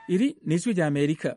iri ni ijwi rya amerika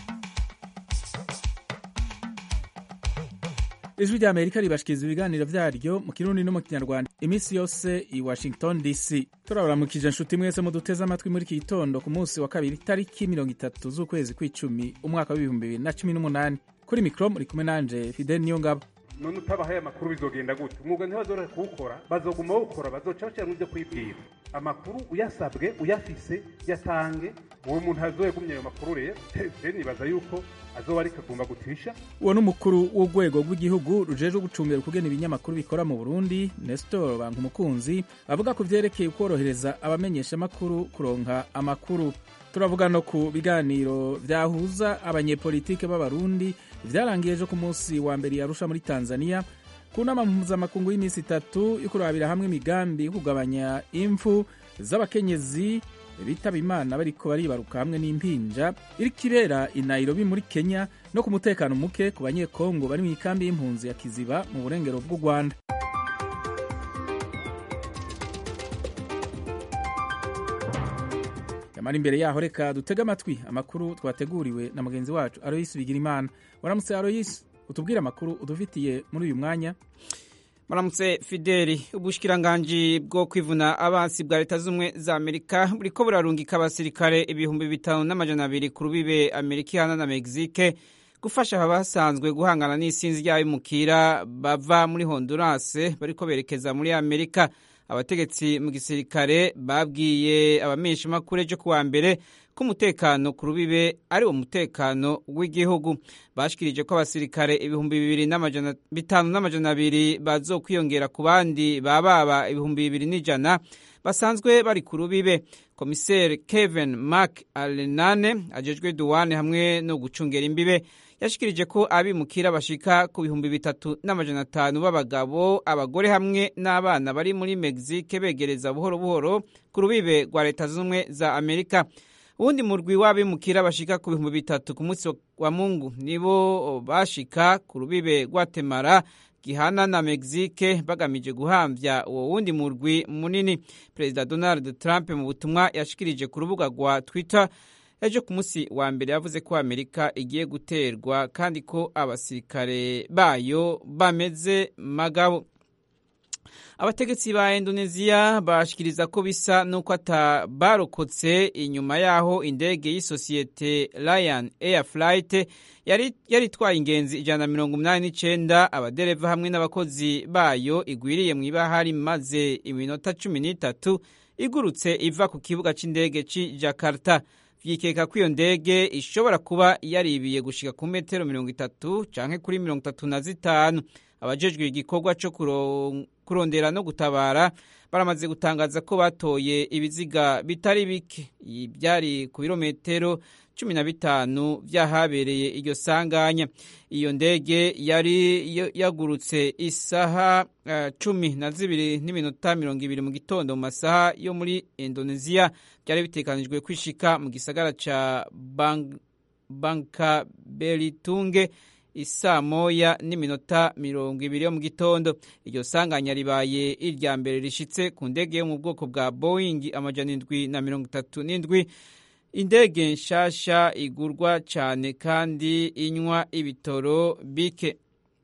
ijwi rya amerika ribashikiriza ibiganiro vyaryo mu kirundi no mu kinyarwanda iminsi yose i washington dc turabaramukije nshuti mwese muduteze amatwi muri iki gitondo ku munsi wa kabiri tariki mirongo itatu z'ukwezi kw'icumi umwaka w'ibihumbi bibiri na cumi n'umunani kuri mikro muri kumwe nanje fidel niyongabo none utabahaye amakuru bizogenda gute umwuga ntibazoreka kuwukora bazoguma bawukora bazoca bashyira mu byo kwibwira amakuru uyasabwe uyafise yatange uwo muntu azoyegumye ayo makuru rero rero nibaza yuko azoba ariko agomba gutisha uwo ni umukuru w'urwego rw'igihugu rujejwe gucungira ukugena ibinyamakuru bikora mu burundi nestor bankumukunzi avuga ku vyerekeye ukorohereza abamenyeshamakuru kuronka amakuru turavuga no ku biganiro vyahuza abanyepolitike b'abarundi vyarangiye ejo ku munsi wa mbere yarusha muri tanzania ku nama mpuzamakungu y'iminsi itatu yo kurabira hamwe imigambi yo kugabanya impfu z'abakenyezi bitaba imana bariko baribaruka hamwe n'impinja iriko ibera i nairobi muri kenya no ku mutekano muke ku banyekongo bari mu ikambi y'impunzi ya kiziba mu burengero bw'u rwanda yamara imbere yaho reka dutege amatwi amakuru twateguriwe na mugenzi wacu aroyisi bigirimana waramutse aroyisi utubwire amakuru udufitiye muri uyu mwanya Maramutse Fideli ubushikiranganji bwo kwivuna abansi bwa leta z'ubumwe za Amerika buriko burarungika abasirikare ibihumbi bitanu n'amajana abiri ku rubibe Amerika ihana na Mexique gufasha abasanzwe guhangana n'isinzi ry'abimukira bava muri Honduras bariko berekeza muri Amerika abategetsi mu gisirikare babwiye abamenyeshamakuru ejo kuwa mbere ko umutekano ku rubibe ari wo mutekano w'igihugu bashikirije ko abasirikare ibihumbi bibiri bitanu n'amajana abiri bazokwiyongera ku bandi bababa ibihumbi bibiri n'ijana basanzwe bari ku rubibe komiseri kevin mark alenane ajejwe duwane hamwe no gucungera imbibe yashikirije ko abimukira bashika ku bihumbi bitatu n'amajana atanu b'abagabo abagore hamwe n'abana bari muri mexique begereza buhoro buhoro ku rubibe rwa leta z'ubumwe za amerika uwundi murwi w'abimukira bashika ku bihumbi bitatu ku munsi wa mungu nibo bashika ku rubibe rwatemara gihana na mexique bagamije guhamvya uwo wundi murwi munini perezida donald trump mu butumwa yashikirije ku rubuga rwa twitter ejo ku munsi wa mbere yavuze ko amerika igiye guterwa kandi ko abasirikare bayo bameze magabo abategetsi ba indoneziya bashikiriza ko bisa n'uko atabarokotse inyuma y'aho indege y'isosiyete Lion Air Flight yari itwaye ingenzi ijana na mirongo umunani n'icenda abadereva hamwe n'abakozi bayo igwiriye mu ibahari maze iminota cumi n'itatu igurutse iva ku kibuga c'indege c'i Jakarta vyikeka ko iyo ndege ishobora kuba yaribiye gushika ku metero mirongo itatu canke kuri mirongo itatu na zitanu abajejwe igikorwa co kurondera no gutabara baramaze gutangaza ko batoye ibiziga bitari bike byari ku birometero cumi na bitanu vyahabereye iryo sanganya iyo ndege yari yagurutse isaha uh, cumi na zibiri n'iminota mirongo ibiri mu gitondo mu masaha yo muri indoneziya byari bitekanijwe kwishika mu gisagara ca Bang bankabelitunge isaa moya n'iminota mirongo ibiri yo mu gitondo iryo sanganya ribaye irya mbere rishitse ku ndege yo mu bwoko bwa boeing amajana indwi na mirongo itatu n'indwi indege nshasha igurwa cyane kandi inywa ibitoro bike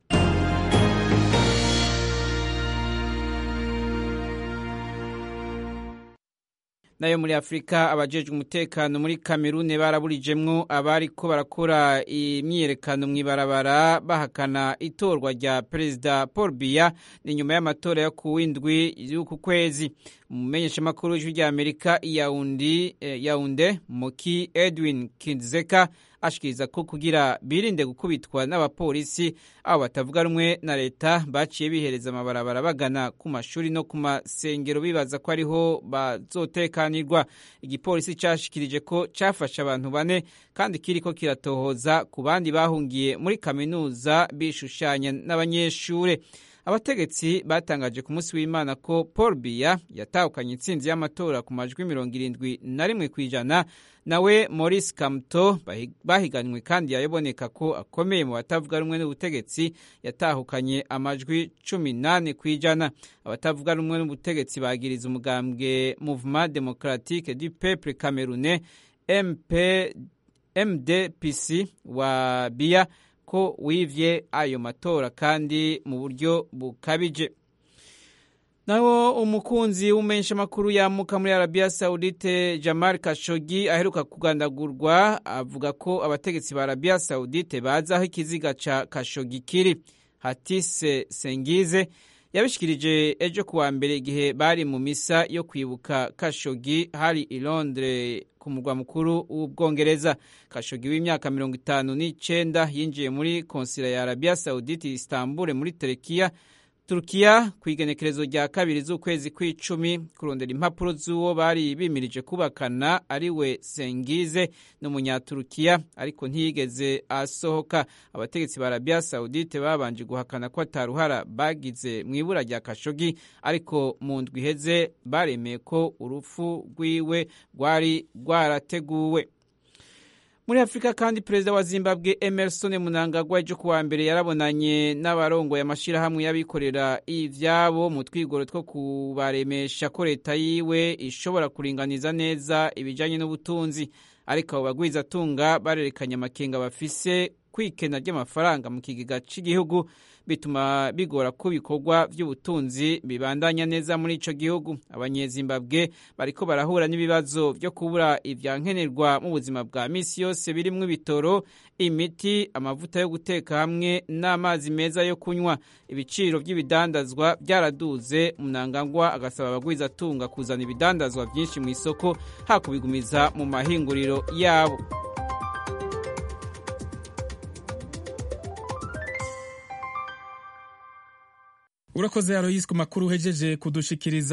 nayo muri afurika abajejwe umutekano muri kamerune baraburijemwo abariko barakora imyiyerekano mw'ibarabara bahakana itorwa rya perezida paul biya ni nyuma y'amatora yo kuwindwi y'uku kwezi umumenyeshamakuru w'ijwi rya amerika yawundi eh, yawunde moki edwin kinzeka ashikiriza ko kugira birinde gukubitwa n'abapolisi abo batavuga rumwe na leta baciye bihereza amabarabara bagana ku mashuri no ku masengero bibaza ko ariho bazotekanirwa igipolisi cashikirije ko cafashe abantu bane kandi kiriko kiratohoza ku bandi bahungiye muri kaminuza bishushanya n'abanyeshure abategetsi batangaje ku munsi w'imana ko paul biya yatahukanye intsinzi y'amatora ku majwi mirongo irindwi na rimwe ku ijana nawe maurice kamto bahiganwe kandi yaboneka ko akomeye mu batavuga rumwe n'ubutegetsi yatahukanye amajwi cumi n'ane ku ijana abatavuga rumwe n'ubutegetsi bagiriza umugambwe mouvement democratique du peuple camerounais MP, mdpc wa biya ko wivye ayo matora kandi mu buryo bukabije naho umukunzi w'umumenyeshamakuru yamuka muri arabiya sawudite jamal kashogi aheruka kugandagurwa avuga ko abategetsi ba arabiya sawudite bazi aho ikiziga ca kashogi kiri hatise sengize yabishikirije ejo kuwa mbere igihe bari mu misa yo kwibuka kashogi hari i londres ku murwa mukuru w'ubwongereza kashogi w'imyaka mirongo itanu n'icenda yinjiye muri konsila ya arabiya sawudite istanbul muri terekiya turukiya ku igenekerezo rya kabiri z'ukwezi kw'icumi kurondera impapuro z'uwo bari bimirije kubakana ariwe sengize n'umunyaturukiya ariko ntiyigeze asohoka abategetsi ba arabiya sawudite babanje guhakana ko ataruhara bagize mu ibura rya kashogi ariko mu ndwi iheze baremeye ko urupfu rwiwe rwari rwarateguwe muri afurika kandi perezida wa zimbabwe emerson munangagwa ejo kuwa mbere yarabonanye n'abarongoye amashyirahamwe y'abikorera ivyabo mu twigoro two kubaremesha ko leta yiwe ishobora kuringaniza neza ibijanye n'ubutunzi ariko abo bagwizatunga barerekanye amakenga bafise kwikena ry'amafaranga mu kigega cy'igihugu bituma bigora ko ibikorwa by'ubutunzi bibandanya neza muri ico gihugu abanyezimbabwe bariko barahura n'ibibazo byo kubura ivyankenerwa mu buzima bwa misi yose birimwo ibitoro imiti amavuta yo guteka hamwe n'amazi meza yo kunywa ibiciro by'ibidandazwa byaraduze munangagwa agasaba abagwizatunga kuzana ibidandazwa byinshi mu isoko hakubigumiza mu mahinguriro yabo urakoze aroyisi ku makuru uhejeje kudushikiriza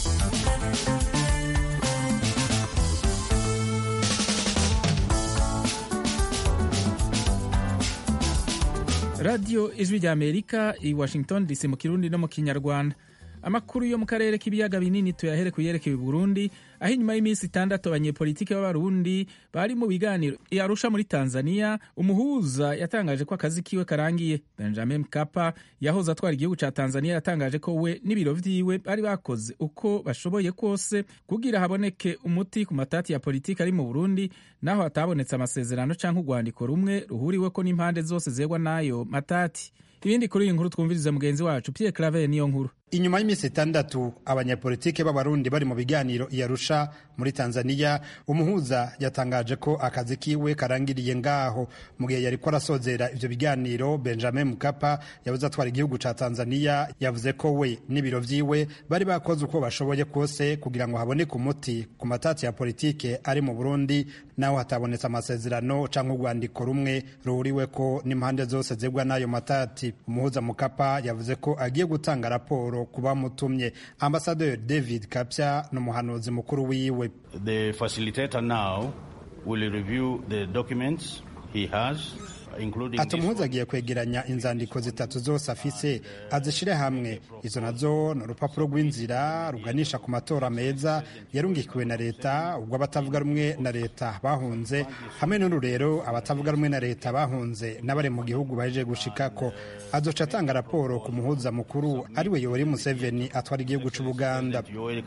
radiyo ijwi rya amerika i washington dc mu kirundi no mu kinyarwanda amakuru yo mu karere k'ibiyaga binini tuyahere ku yerekeye Burundi aho inyuma y'iminsi itandatu abanyepolitiki b'abarundi bari mu biganiro i Arusha muri Tanzania umuhuza yatangaje ko akazi kiwe karangiye Benjamin Mkapa yahoze atwara igihugu ca Tanzania yatangaje ko we n'ibiro vyiwe bari bakoze uko bashoboye kose kugira haboneke umuti ku matati ya politiki ari mu Burundi naho hatabonetse amasezerano canke urwandiko rumwe ruhuriweko n'impande zose zegwa n'ayo matati ibindi kuri iyi nkuru twumviriza mugenzi wacu Pierre Claver niyo nkuru inyuma y'iminsi itandatu abanyapolitike b'abarundi bari mu biganiro i Arusha muri Tanzania umuhuza yatangaje ko akazi kiwe karangiriye ngaho mu gihe yariko arasozera ivyo biganiro Benjamin Mkapa yabuze atwara igihugu ca Tanzania yavuze ko we n'ibiro vyiwe bari bakoze uko bashoboye kose kugira ngo haboneke umuti ku matati ya politike ari mu Burundi naho hatabonetse amasezerano canke urwandiko rumwe ruhuriweko n'impande zose zegwa n'ayo matati umuhuza Mkapa yavuze ko agiye gutanga raporo ku bamutumye ambasaderi david kapya n'umuhanuzi mukuru wiwe the facilitator now will review the documents he has ati umuhuza agiye kwegeranya inzandiko zitatu zose afise azishire hamwe izo nazo ni urupapuro rw'inzira ruganisha ku matora meza yarungikiwe na leta ubwo abatavuga rumwe na leta bahunze hamwe n'uru rero abatavuga rumwe na leta bahunze n'abari mu gihugu baje gushikako azoca atanga raporo ku muhuza mukuru ariwe yoweri museveni atwara igihugu c'ubuganda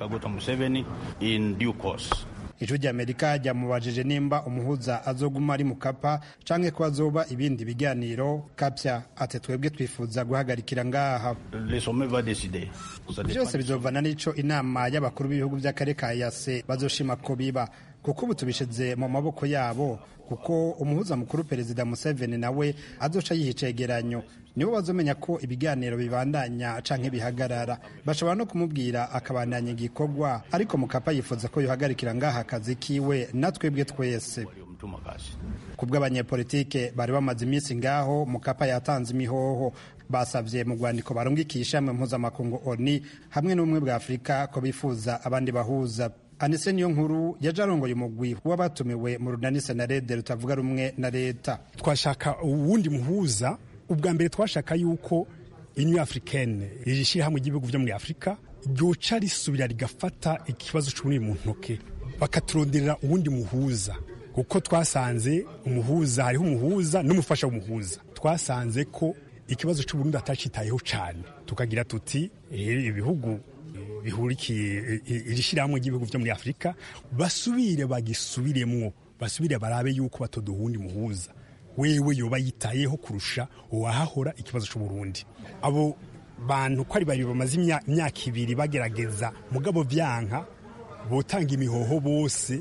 ijwi ry'amerika ryamubajije nimba umuhuza azoguma ari mukapa canke ko azoba ibindi biganiro kapya ati twebwe twifuza guhagarikira ngaha byose bizovana n'ico inama y'abakuru b'ibihugu vy'akarere ka yase bazoshima ko biba kuko ubu tubishize mu maboko yabo kuko umuhuza mukuru perezida museveni nawe azoca yiha icegeranyo nibo bazomenya ko ibiganiro bibandanya canke bihagarara bashobora no kumubwira akabandanya igikorwa ariko mukapa yifuza ko yohagarikira ngaha akazi kiwe natwebwe twese kubw'abanyepolitike bari bamaze iminsi ngaho mukapa yatanze imihoho basabye mu rwandiko barungikisha mu mpuzamakungu oni hamwe n'ubumwe bwa afurika ko bifuza abandi bahuza anise niyo nkuru yaje arongoye umugwi w'abatumiwe mu runani senarede rutavuga rumwe na leta twashaka uwundi muhuza ubwa mbere twashaka yuko inyu africaine iri shyirahamwe ry'ibihugu byo muri afurika ryoca risubira rigafata ikibazo cy'ubunini mu ntoke bakaturonderera uwundi muhuza kuko twasanze umuhuza hariho umuhuza n'umufasha w'umuhuza twasanze ko ikibazo cy'uburundi atacitayeho cyane tukagira tuti ibihugu bihurikiye iri shyirahamwe ry'ibihugu byo muri afurika basubire bagisubiremwo basubire barabe yuko batoduha uwundi muhuza wewe yoba yitayeho kurusha uwahahora ikibazo c'uburundi abo bantu ko ari babiri bamaze imyaka ibiri bagerageza mugabo vyanka botanga imihoho bose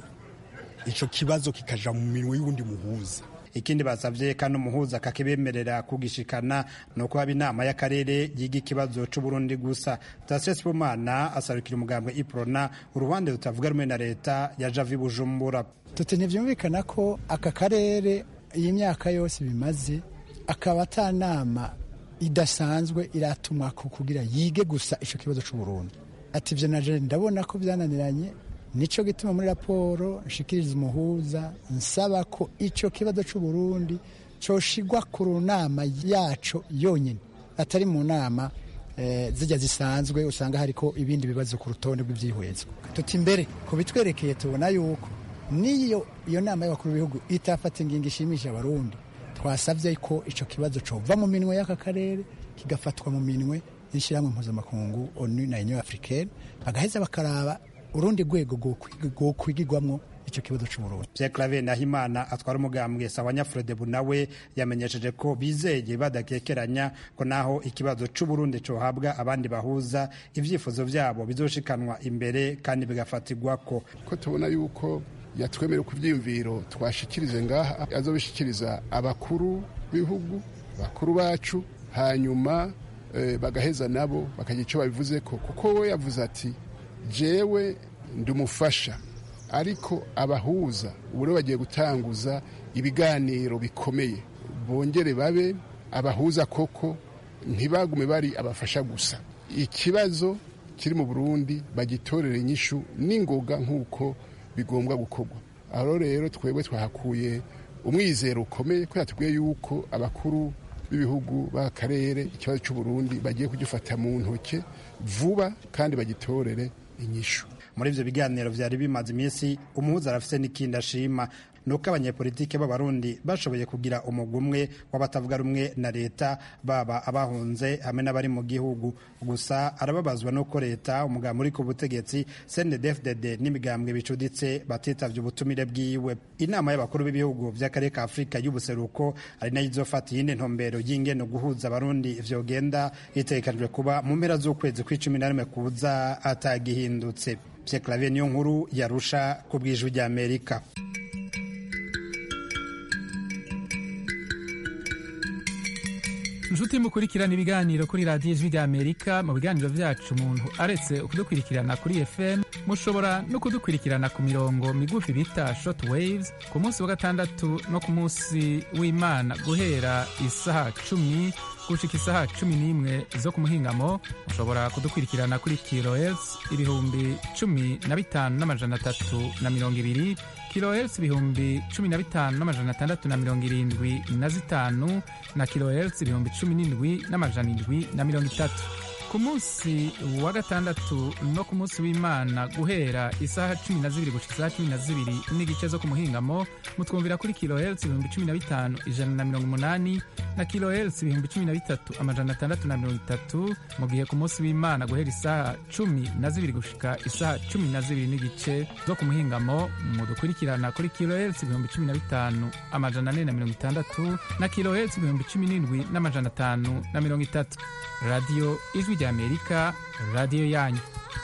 ico kibazo kikaja mu minwe y'uwundi muhuza ikindi basavye kandi umuhuza kakibemerera kugishikana nuko haba inama y'akarere yiga ikibazo c'uburundi gusa Tasien Sibomana asarukira umugambwe iprona uruhande rutavuga rumwe na leta ya Javi Bujumbura tuti ntivyumvikana ko aka karere iyi myaka yose bimaze akaba ata nama idasanzwe iratumwa ko kugira yige gusa ico kibazo c'uburundi ati ivyo naje ndabona ko vyananiranye nico gituma muri raporo nshikiriza umuhuza nsaba ko ico kibazo c'uburundi coshigwa ku runama yaco yonyine atari mu nama eh, zijya zisanzwe usanga hariko ibindi bibazo ku rutonde rw'ivyihwezwa tuti mbere ku bitwerekeye tubona yuko niyo iyo nama y'abakuru b'ibihugu itafata ingingo ishimisha abarundi twasabye ko ico kibazo cova mu minwe y'aka karere kigafatwa mu minwe y'ishyirahamwe mpuzamakungu onu na union africaine bagaheza bakaraba urundi rwego rwokwigirwamwo icyo kibazo c'uburundi Pierre Claver Nahimana atwara umugambwe sawa Nyafrodebu nawe yamenyesheje ko bizeye badakekeranya ko naho ikibazo c'uburundi cohabwa abandi bahuza ivyifuzo vyabo bizoshikanwa imbere kandi bigafatirwako ko tubona yuko yatwemere ku byiyumviro twashikirize ngaha azobishikiriza abakuru b'ibihugu bakuru bacu hanyuma eh, bagaheza nabo bakagira icyo babivuze ko kuko we yavuze ati jewe ndumufasha ariko abahuza ubu bagiye gutanguza ibiganiro bikomeye bongere babe abahuza koko ntibagume bari abafasha gusa ikibazo kiri mu burundi bagitorere inyishu n'ingoga nk'uko bigombwa gukorwa aho rero twebwe twahakuye umwizero ukomeye ko yatubwiye yuko abakuru b'ibihugu b'akarere ikibazo cy'uburundi bagiye kugifata mu ntoke vuba kandi bagitorere inyishu muri ivyo biganiro vyari bimaze iminsi umuhuza arafise n'ikindi ashima nuko abanyepolitike b'abarundi bashoboye kugira umugwi umwe w'abatavuga rumwe na leta baba abahunze hamwe n'abari mu gihugu gusa arababazwa nuko leta umugambi uri ku butegetsi CNDD-FDD n'imigambwe bicuditse batitavye ubutumire bwiwe inama y'abakuru b'ibihugu vy'akarere ka afurika y'ubuseruko ari nayo izofata iyindi ntumbero y'ingene guhuza abarundi vyogenda itegekanijwe kuba mu mpera z'ukwezi kw'icumi na rimwe kuza atagihindutse Pierre Claver niyo nkuru yarusha ku bw'ijwi ry'Amerika inshuti mukurikirana ibiganiro kuri radiyo ijwi rya amerika mu biganiro byacu umuntu aretse kudukurikirana kuri fm mushobora no kudukurikirana ku mirongo migufi bita short waves ku munsi wa gatandatu no ku munsi w'imana guhera isaha cumi gushika isaha cumi n'imwe zo ku muhingamo mushobora kudukurikirana kuri kilohertz ibihumbi cumi na bitanu n'amajana atatu na mirongo ibiri kilohertz ibihumbi cumi na bitanu n'amajana atandatu na mirongo irindwi na zitanu na kilohertz ibihumbi cumi n'indwi n'amajana indwi na mirongo itatu ku munsi wa gatandatu no ku munsi w'imana guhera isaha cumi na zibiri gushika isaha cumi na zibiri n'igice zo ku muhingamo mutwumvira kuri kilohertz ibihumbi cumi na bitanu ijana na mirongo umunani na kilohertz ibihumbi cumi na bitatu amajana atandatu na mirongo itatu mu gihe ku munsi w'imana guhera isaha cumi na zibiri gushika isaha cumi na zibiri n'igice zo ku muhingamo mudukurikirana kuri kilohertz ibihumbi cumi na bitanu amajana ane na mirongo itandatu na kilohertz ibihumbi cumi n'indwi n'amajana atanu na mirongo itatu radiyo ijwi rya amerika radiyo yanyu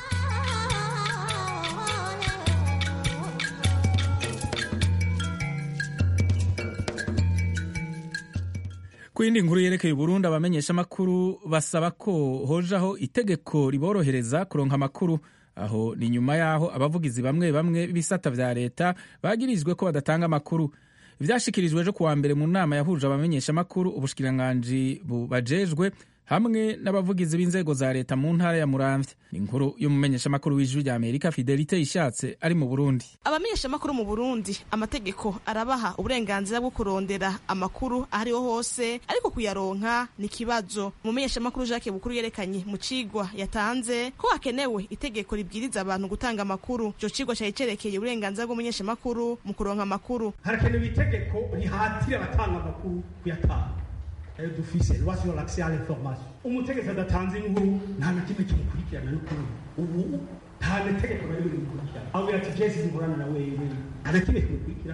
ku yindi nkuru yerekeye uburundi abamenyeshamakuru basaba ko hojaho itegeko riborohereza kuronka amakuru aho ni nyuma y'aho abavugizi bamwe bamwe b'ibisata vya leta bagirizwe ko badatanga amakuru ivyashikirijwe ejo kuwa mbere mu nama yahuje abamenyeshamakuru ubushikiranganji bubajejwe hamwe n'abavugizi b'inzego za leta mu ntara ya muramvya ni inkuru y'umumenyeshamakuru w'ijwi rya amerika fidelite ishatse ari mu burundi abamenyeshamakuru mu burundi amategeko arabaha uburenganzira bwo kurondera amakuru ahariho hose ariko kuyaronka ni ikibazo umumenyeshamakuru jacques bukuru yerekanye mu cigwa yatanze ko hakenewe itegeko ribwiriza abantu gutanga amakuru ico cigwa cari cerekeye uburenganzira bw'umumenyeshamakuru mu kuronka amakuru harakenewe itegeko rihatira abatanga amakuru kuyatanga ayo dufise loi sur l'accès à l'information umutegetsi adatanze inkuru nta na kimwe kimukurikirana n'ukuri ubu nta na tegeko na rimwe rimukurikirana aho birati vyese zihorana na wewe nta na kimwe kimukurikirana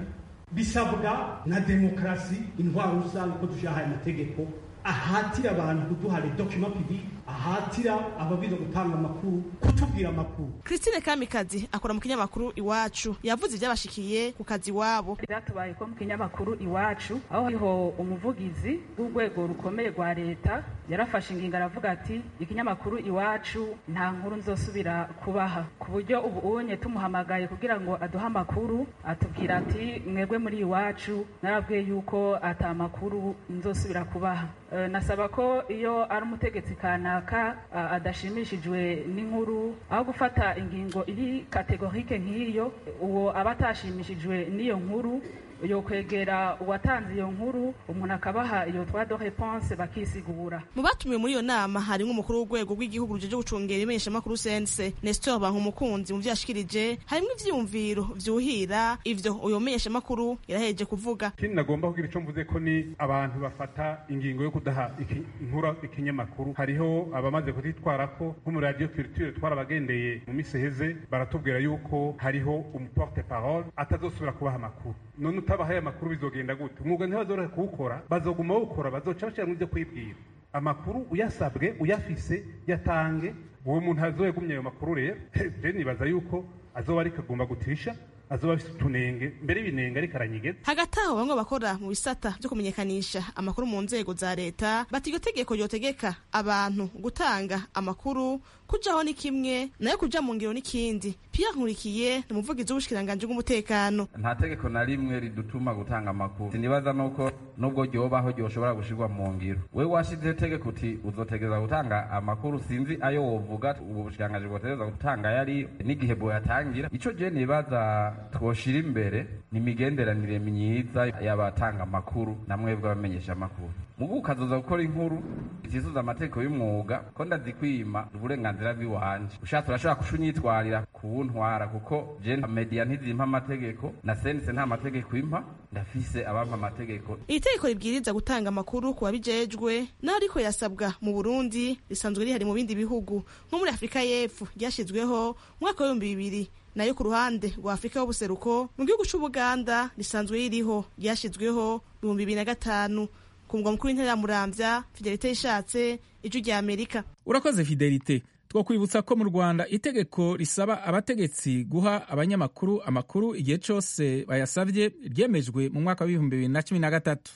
bisabwa na demokarasi intwaro rusange ko dushyiraho aya mategeko ahatira abantu kuduha les documents publics ahatira ababiza gutanga amakuru kutubwira amakuru Christine Kamikazi akora mu kinyamakuru iwacu yavuze ibyabashikiye ku kazi wabo byatubaye ko mu kinyamakuru iwacu aho hariho umuvugizi w'urwego rukomeye rwa leta yarafashe ingingo aravuga ati ikinyamakuru iwacu nta nkuru nzosubira kubaha ku buryo ubu unye tumuhamagaye kugira ngo aduhe amakuru atubwira ati mwebwe muri iwacu narabwiye yuko ata makuru nzosubira kubaha nasaba ko iyo ari umutegetsi kanaka adashimishijwe n'inkuru aho gufata ingingo iri kategorike nk'iyo uwo aba atashimishijwe n'iyo nkuru yo kwegera uwatanze iyo nkuru umuntu akabaha iyo twa do réponse bakisigura mu batumiwe muri iyo nama harimo umukuru w'urwego rw'igihugu rujeje gucungera imenyeshamakuru sense Nestor Bankumukunzi mu vyashikirije harimo ivyiyumviro vyuhira ivyo uyo menyeshamakuru yaraheje kuvuga ikindi nagomba kugira ico mvuze ko ni abantu bafata ingingo yo kudaha inkura ikinyamakuru hariho abamaze kutitwarako nko muri radio culture twarabagendeye mu misi heze baratubwira yuko hariho umuporte parole atazosubira kubaha amakuru none utabahaye amakuru bizogenda gute umwuga ntibazorohe kuwukora bazoguma bawukora bazoca bashira mu byo kwibwira amakuru uyasabwe uyafise yatange uwo muntu azoyegumye ayo makuru rero je nibaza yuko azoba ariko agomba gutisha azoba afise utunenge mbere ibinenge ariko aranyigeza hagati aho bamwe bakora mu bisata byo kumenyekanisha amakuru mu nzego za leta bati iryo tegeko ryotegeka abantu gutanga amakuru kujaho ni kimwe nayo kuja mu ngiro n'ikindi Pierre Nkurikiye ni umuvugizi w'ubushikiranganji bw'umutekano nta tegeko na rimwe ridutuma gutanga amakuru sinibaza nuko nubwo ryobaho ryoshobora gushirwa mu ngiro we washizeho itegeko uti uzotegereza gutanga amakuru sinzi ayo wovuga ubu bushikiranganji bwotegereza gutanga yari n'igihe bwoyatangira ico je nibaza twoshira imbere ni imigenderanire myiza y'abatanga amakuru na mwebwe abamenyesha amakuru mugu ukazoza gukora inkuru itizuza amategeko y'umwuga ko ndazikwima uburenganzira bw'iwanje ushatse urashobora kushunyitwarira kuwuntwara kuko je media ntizimpa amategeko na sense nta mategeko impa ndafise abampa amategeko iri tegeko ribwiriza gutanga amakuru ku babijejwe naho ariko yasabwa mu burundi risanzwe rihari mu bindi bihugu nko muri afurika y'epfo ryashyizweho mwaka w'ibihumbi bibiri nayo ku ruhande rwa afurika y'ubuseruko mu gihugu c'ubuganda risanzwe ririho ryashyizweho ibihumbi bibiri na gatanu ku mugwa mukuru w'intara ya muramvya fidelite yishatse ijwi rya amerika urakoze fidelite twakwibutsa ko mu rwanda itegeko risaba abategetsi guha abanyamakuru amakuru igihe cyose bayasabye ryemejwe mu mwaka w'ibihumbi bibiri na cumi na gatatu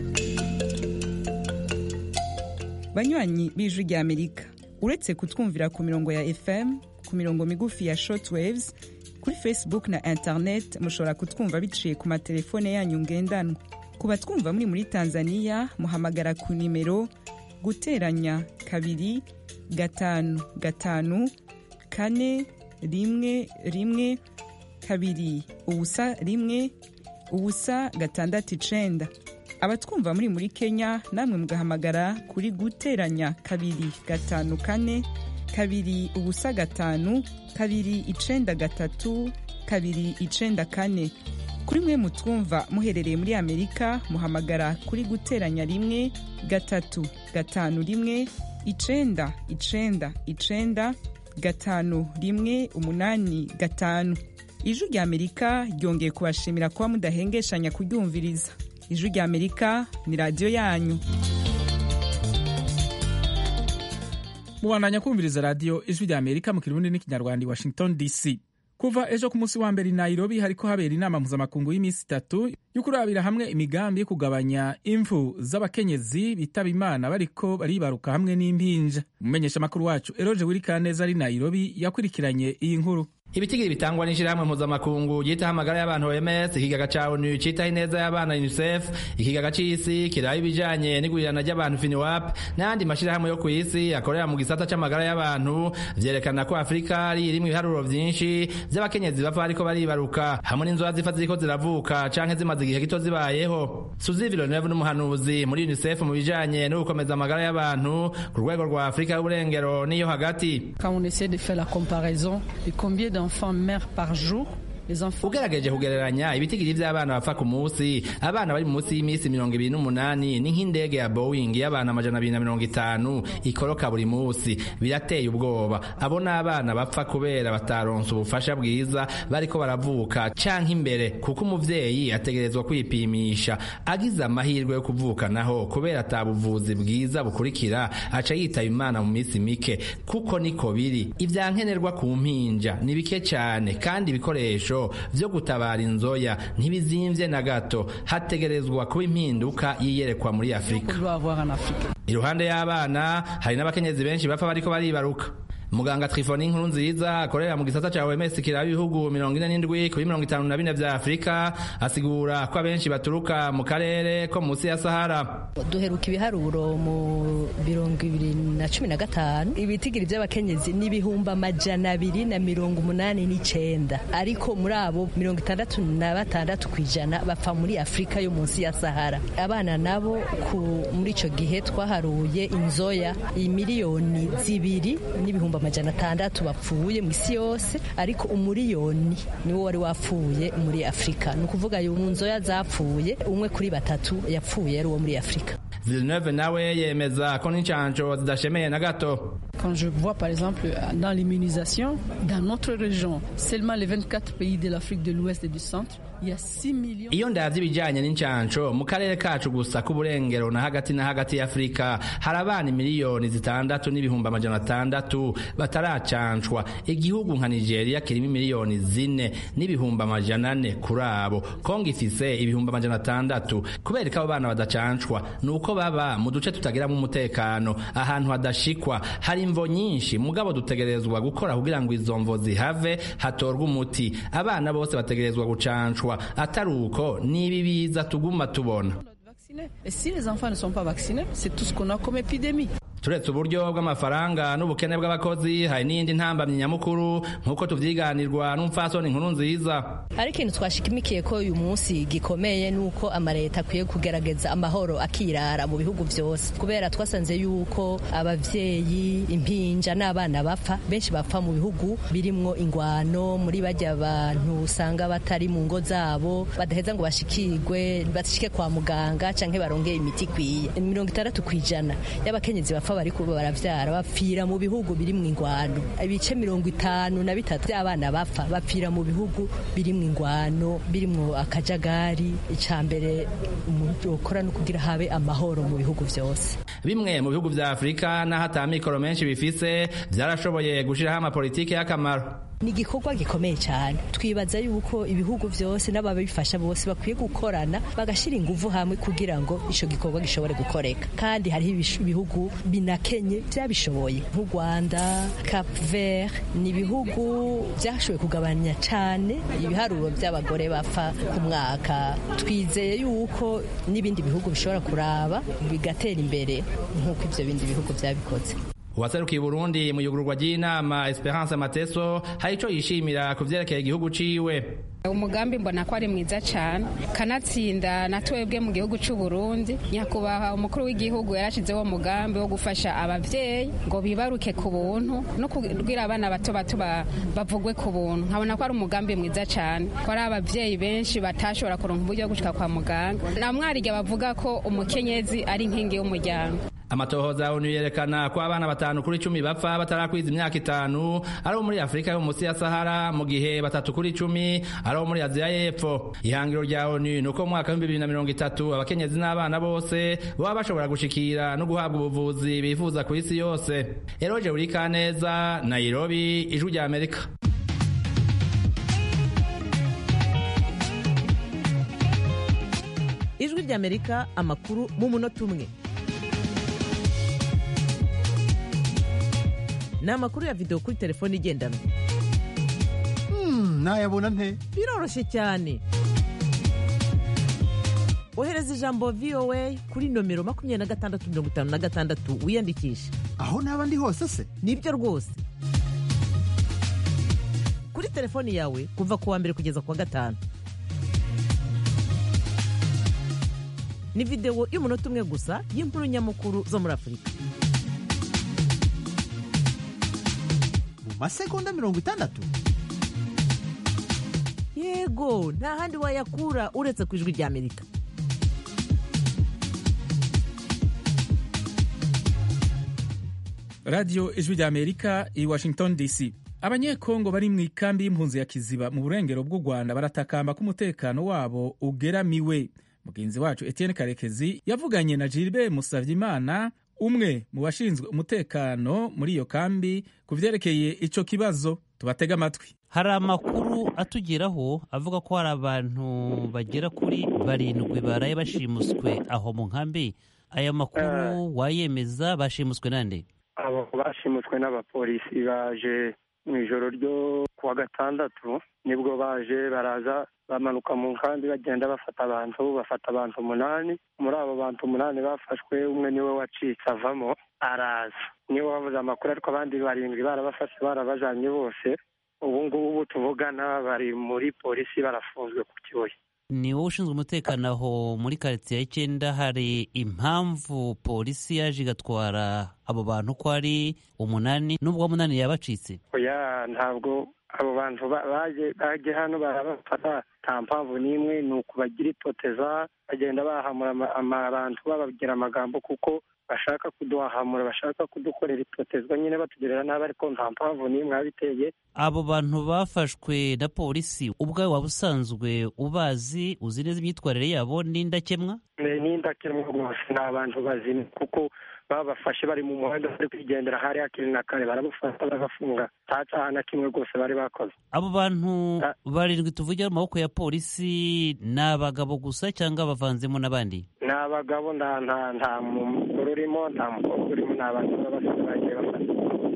banywanyi b'ijwi rya amerika uretse kutwumvira ku mirongo ya fm ku mirongo migufi ya shortwaves kuri facebook na internet mushobora kutwumva biciye ku matelefone yanyu ngendanwa ku batwumva muri muri tanzania muhamagara ku nimero guteranya kabiri gatanu gatanu kane rimwe rimwe kabiri ubusa rimwe ubusa gatandatu icenda abatwumva muri muri kenya namwe mugahamagara kuri guteranya kabiri gatanu kane kabiri ubusa gatanu kabiri icenda gatatu kabiri icenda kane kuri mwe mutwumva muherereye muri amerika muhamagara kuri guteranya rimwe gatatu gatanu rimwe icenda icenda icenda gatanu rimwe umunani gatanu ijwi rya amerika ryongeye kubashimira kuba mudahengeshanya kuryumviriza ijwi rya amerika ni radiyo yanyu mubandanya kumviriza radiyo ijwi rya amerika mu kirundi n'ikinyarwanda i washington dc kuva ejo ku munsi wa mbere i nairobi hariko habera inama mpuzamakungu y'iminsi itatu yo kurabira hamwe imigambi yo kugabanya imvu z'abakenyezi bitaba imana bariko baribaruka hamwe n'impinja umumenyeshamakuru wacu eroje wirikaneza ari nairobi yakurikiranye iyi nkuru ibitigiri bitangwa n'ishirahamwe mpuzamakungu ryitaho amagara y'abantu OMS ikigaga ca ONU citaho ineza y'abana UNICEF ikigaga c'isi kiraba ibijanye n'igurirana ry'abantu FINWAP n'ayandi mashirahamwe yo kw'isi akorera mu gisata c'amagara y'abantu vyerekana ko Afurika ari irimwo ibiharuro vyinshi vy'abakenyezi bapfa bariko baribaruka hamwe n'inzoya zifa ziriko ziravuka canke zimaze igihe gito zibayeho Suzy Villeneuve n'umuhanuzi muri UNICEF mu bijanye no gukomeza amagara y'abantu ku rwego rwa Afurika y'uburengero n'iyo hagati Quand on essaie de faire la comparaison de combien d'enfants meurent par jour ugerageje kugereranya ibitigiri vy'abana bapfa ku munsi abana bari munsi y'iminsi mirongo ibiri n'umunani ni nk'indege ya boeing y'abana amajana abiri na mirongo itanu ikoroka buri munsi birateye ubwoba abo ni abana bapfa kubera bataronse ubufasha bwiza bariko baravuka canke imbere kuko umuvyeyi ategerezwa kwipimisha agize amahirwe yo kuvuka naho kubera ata buvuzi bwiza bukurikira aca yitaba imana mu minsi mike kuko niko biri ivyankenerwa ku mpinja ni bike cane kandi ibikoresho vyo gutabara inzoya ntibizimvye na gato hategerezwa kuba impinduka yiyerekwa muri afurika iruhande y'abana hari n'abakenyezi benshi bapfa bariko baribaruka muganga trifoni nkuru nziza akorera mu gisata ca OMS kiraba ibihugu mirongo ine n'indwi kuri mirongo itanu na bine vya afurika asigura ko abenshi baturuka mu karere ko munsi ya sahara duheruka ibiharuro mu mirongo ibiri na cumi na gatanu ibitigiri vy'abakenyezi n'ibihumbi amajana abiri na mirongo umunani n'icenda ariko muri abo mirongo itandatu na batandatu kw'ijana bapfa muri afurika yo munsi ya sahara abana nabo muri ico gihe twaharuye inzoya imiliyoni zibiri n'ibihumbi amajana atandatu bapfuye mu isi yose ariko umuriyoni niwo wari wapfuye muri afurika ni ukuvuga mu nzoya zapfuye umwe kuri batatu yapfuye ari uwo muri afurika Villeneuve nawe yemeza ko n'incanco zidashemeye na gato Quand je vois par exemple dans l'immunisation, dans notre région, seulement les 24 pays de l'Afrique de l'Ouest et du Centre, il y a 6 millions. iyo ndavye ibijanye n'incanco mu karere kacu gusa k'uburengero na hagati na hagati ya afurika hari abana miliyoni zitandatu n'ibihumbi amajana atandatu bataracancwa igihugu nka nigeria kirimo miliyoni zine n'ibihumbi amajana ane kuri abo kongo ifise ibihumbi amajana atandatu kubera ko abo bana badacancwa ni uko baba mu duce tutagiramo umutekano ahantu hadashikwa hari imvo nyinshi mugabo dutegerezwa gukora kugira ngo izo mvo zihave hatorwe umuti abana bose bategerezwa gucancwa atari uko nibi biza tuguma tubona Et si les enfants ne sont pas vaccinés, c'est tout ce qu'on a comme épidémie. turetse uburyo bw'amafaranga n'ubukene bw'abakozi hari n'indi ntambamyi nyamukuru nk'uko tuvyiganirwa n'umupfasoni nkuru nziza hari ikintu twashikimikiye ko uyu munsi gikomeye nuko amaleta akwiye kugerageza amahoro akirara mu bihugu vyose kubera twasanze yuko abavyeyi impinja n'abana bapfa benshi bapfa mu bihugu birimwo ingwano muri bajya abantu usanga batari mu ngo zabo badaheza ngo bashikirwe bashike kwa muganga canke barongeye imiti ikwiye mirongo itandatu kw'ijana y'abakenyezi bapfa bari kuba baravyara bapfira mu bihugu biri mu ingwano ibice mirongo itanu na bitatu by'abana bapfa bapfira mu bihugu biri mu ingwano birimwo akajagari ica mbere umuntu ukora no kugira habe amahoro mu bihugu vyose bimwe mu bihugu vya afurika n'aho ata mikoro menshi bifise vyarashoboye gushiraho amapolitiki y'akamaro ni igikorwa gikomeye cyane twibaza yuko ibihugu byose n'ababifasha bose bakwiye gukorana bagashyira ingufu hamwe kugira ngo icyo gikorwa gishobore gukoreka kandi hariho ibihugu binakenye byabishoboye nk'u rwanda cap vert ni ibihugu byashoboye kugabanya cyane ibiharuro by'abagore bapfa ku mwaka twizeye yuko n'ibindi bihugu bishobora kuraba bigatera imbere nk'uko ibyo bindi bihugu byabikoze uwaserukiye Burundi mu yugururwa ry'inama Esperance Mateso hari ico yishimira ku vyerekeye igihugu ciwe umugambi mbona ko ari mwiza cyane kanatsinda na twebwe mu gihugu cy'u Burundi nyakubahwa umukuru w'igihugu yarashizeho umugambi wo gufasha abavyeyi ngo bibaruke ku buntu no kubwira abana bato bato bavugwe ku buntu nkabona ko ari umugambi mwiza cyane ko ari abavyeyi benshi batashobora kuronka uburyo bwo gushika kwa muganga na mwarige bavuga ko umukenyezi ari inkingi y'umuryango amatohoza ya onu yerekana ko abana batanu kuri icumi bapfa batarakwiza imyaka itanu ari abo muri afurika yo munsi ya sahara mu gihe batatu kuri icumi ari abo muri aziya y'epfo ihangiro rya onu ni uko mu mwaka w'ibihumbi bibiri na mirongo itatu abakenyezi n'abana bose baba bashobora gushikira no guhabwa ubuvuzi bifuza ku isi yose eroje buri kaneza nairobi ijwi rya amerika ijwi rya amerika amakuru mu munota umwe ni amakuru ya videwo kuri telefone igendanwa nayabona nte biroroshye cyane ohereza ijambo voa kuri nomero makumyabiri na gatandatu mirongo itanu na gatandatu wiyandikishe aho naba ndi hose se nibyo rwose kuri telefoni yawe kuva ku wa mbere kugeza ku wa gatanu ni videwo y'umunota umwe gusa y'inkuru nyamukuru zo muri afurika masegonda mirongo itandatu yego nta handi wayakura uretse ku ijwi ry'amerika radiyo ijwi ry'amerika i washington dc abanyekongo bari mu ikambi y'impunzi ya kiziba mu burengero bw'u rwanda baratakamba ko umutekano wabo ugeramiwe mugenzi wacu etienne karekezi yavuganye na gilbert musavyimana umwe mu bashinzwe umutekano muri iyo kambi ku vyerekeye ico kibazo tubatega amatwi hari amakuru atugeraho avuga ko hari abantu bagera kuri barindwi baraye bashimuswe aho mu nkambi aya makuru wayemeza bashimuswe nande abo bashimuswe n'abapolisi baje mu ijoro ryo kuwa gatandatu nibwo baje baraza bamanuka mu nkambi bagenda bafata abantu bafata abantu umunani muri abo bantu umunani bafashwe umwe niwe wacitse avamo araza niwe wavuze amakuru ariko abandi barindwi barabafashe barabajanye bose ubu ngubu tuvugana bari muri polisi barafunzwe ku kibuye ni wowe ushinzwe umutekano aho muri karitsiye y'icyenda hari impamvu polisi yaje igatwara abo bantu ko ari umunani n'ubwo munani yabacitse oya ntabwo abo bantu baje baje hano barabafata nta mpamvu n'imwe ni ukubagira itoteza bagenda bahamura abantu bababwira amagambo kuko bashaka kuduhahamura bashaka kudukorera itotezwa nyine batugirira nabi ariko nta mpamvu n'imwe yabiteye abo bantu bafashwe na polisi ubwawe waba usanzwe ubazi uzi neza imyitwarire yabo n'indakemwa ni indakemwa rwose ni abantu bazima kuko babafashe bari mu muhanda bari kwigendera hari hakiri na kare barabafata barabafunga nta cyaha na kimwe rwose bari bakoze abo bantu barindwi tuvugira mu maboko ya polisi ni abagabo gusa cyangwa bavanzemo n'abandi ni abagabo nta nta nta mugore urimo nta mukobwa urimo ni abantu b'abasore bagiye bafata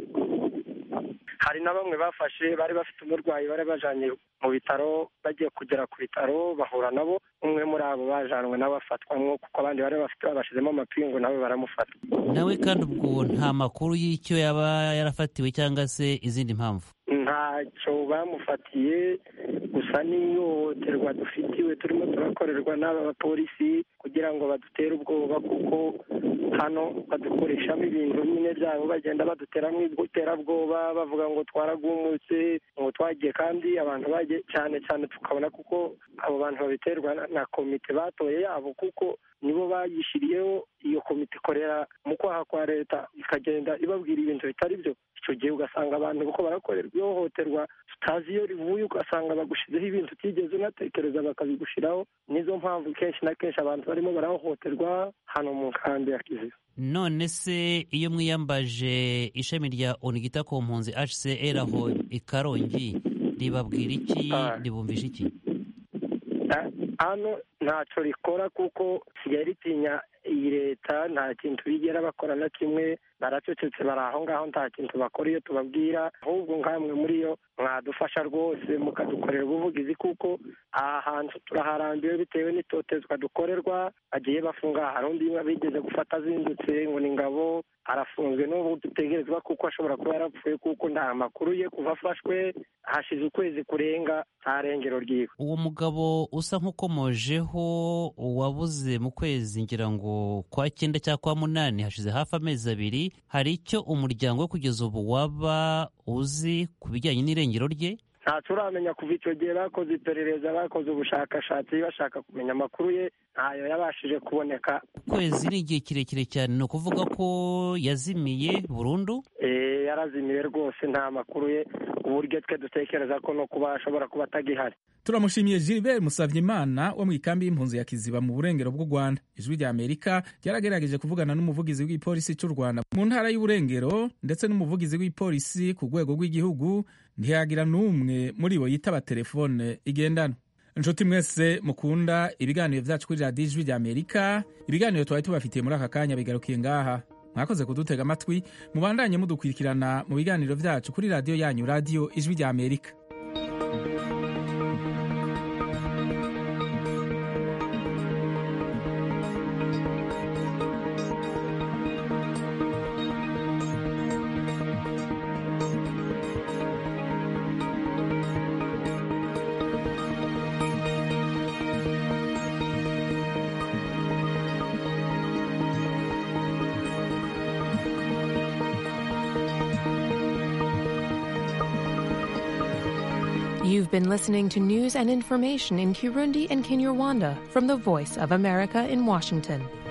hari na bamwe bafashe bari bafite umurwayi bari bajanye mu bitaro bagiye kugera ku bitaro bahura nabo umwe muri abo bajanwe nabo afatwamwo kuko abandi bari bafite babashizemo amapingu nabo baramufata nawe kandi ubwo nta makuru y'icyo yaba yarafatiwe cyangwa se izindi mpamvu ntacyo bamufatiye gusa n'ihohoterwa dufitiwe turimo turakorerwa n'aba bapolisi kugira ngo badutere ubwoba kuko hano badukoreshamo ibintu nyine byabo bagenda baduteramo iterabwoba bavuga ngo twaragumutse ngo twagiye kandi abantu bagiye cyane cyane tukabona kuko abo bantu babiterwa na komite batoye yabo kuko nibo bayishyiriyeho iyo komite ikorera mu kwaha kwa leta ikagenda ibabwira ibintu bitari byo icyo gihe ugasanga abantu kuko barakorerwa ihohoterwa tutazi iyo rivuye ugasanga bagushizeho ibintu utigeze unatekereza bakabigushyiraho nizo mpamvu kenshi na kenshi abantu barimo barahohoterwa hano mu nkambi ya kiziba none se iyo mwiyambaje ishami rya onigita ku mpunzi hcr aho i karongi ribabwira iki ribumvisha iki hano ntacyo rikora kuko sigaye ritinya iyi leta nta kintu bigera bakora na kimwe baracecetse bari aho ngaho nta kintu bakora iyo tubabwira ahubwo nkamwe muri yo mwadufasha rwose mukadukorera ubuvugizi kuko aha hantu turaharambiwe bitewe n'itotezwa dukorerwa bagiye bafunga hari undi bigeze gufata azindutse ngo ni ngabo arafunzwe n'ubu dutegerezwa kuko ashobora kuba yarapfuye kuko nta makuru ye kuva afashwe hashize ukwezi kurenga nta rengero ryiwe uwo mugabo usa nk'ukomojeho wabuze mu kwezi ngira ngo kwa cyenda cyangwa kwa munani hashize hafi amezi abiri hari icyo umuryango we kugeza ubu waba uzi ku bijyanye n'irengero rye ntacyo uramenya kuva icyo gihe bakoze iperereza bakoze ubushakashatsi bashaka kumenya amakuru ye ntayo yabashije kuboneka ukwezi ni igihe kirekire cyane ni ukuvuga ko yazimiye burundu yarazimiye rwose nta makuru ye uburyo twe dutekereza ko no kuba ashobora kuba atagihari turamushimiye gilbert musavyimana wo mu ikambi y'impunzi ya kiziba mu burengero bw'u rwanda ijwi rya amerika ryaragerageje kuvugana n'umuvugizi w'igipolisi cy'u rwanda mu ntara y'uburengero ndetse n'umuvugizi w'igipolisi ku rwego rw'igihugu ntiyagira n'umwe muri bo yitaba telefone igendanwa inshuti mwese mukunda ibiganiro byacu kuri radiyo ijwi rya amerika ibiganiro twari tubafitiye muri aka kanya bigarukiye ngaha mwakoze kudutega amatwi mubandanye mudukurikirana mu biganiro byacu kuri radiyo yanyu radiyo ijwi rya amerika You've been listening to news and information in Kirundi and Kinyarwanda from the Voice of America in Washington.